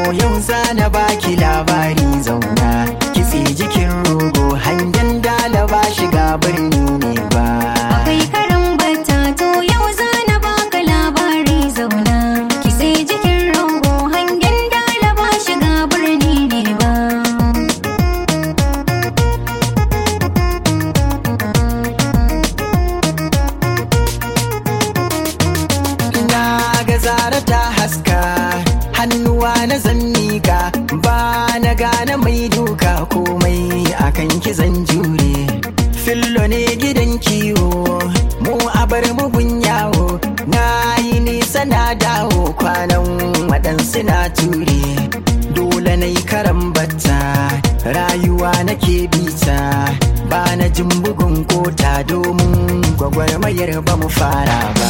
yau zana baki labari zauna kitse jikin rogo hangen dalaba shiga birni ne ba Akwai karan bata to yau zana baka labari zauna Kitse jikin rogo hangen dalaba shiga birni ne ba na ga zara ta haska hannuwa na zan miƙa ba na gane mai duka komai akan kizan jure fillo ne gidan kiwo mu a bar mugun yawo na yi nisa na dawo kwanan waɗansu na ture dole na yi karan batta rayuwa nake bita ba na jin bugun kota domin gwagwarmayar ba mu fara ba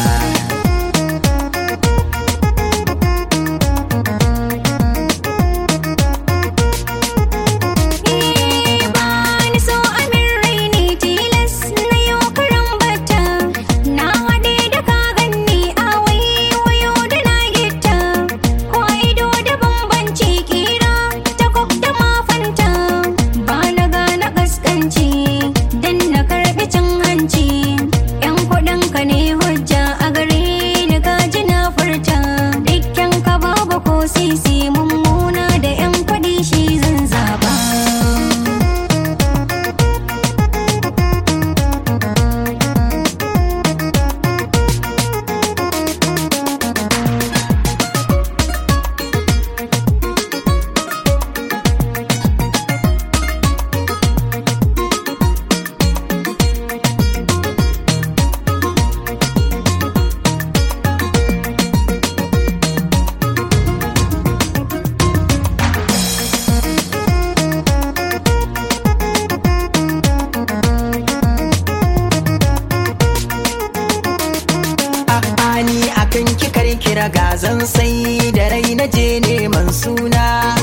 Eh, bani so amin raini tilas na yau karan bata Na haɗe da ka ganni a wayo da na gita Ko ido da bambanci kira ta kok da mafanta Ba na gane gaskanci dan na karɓi cin hanci Yan kuɗin ka ne hujja a gare ni ka ji na furta Dukkan ka babu ko sisi mummuna da yan kuɗi shi zan zaba A'a ni akan kikar kira gazan sai da rai na je neman suna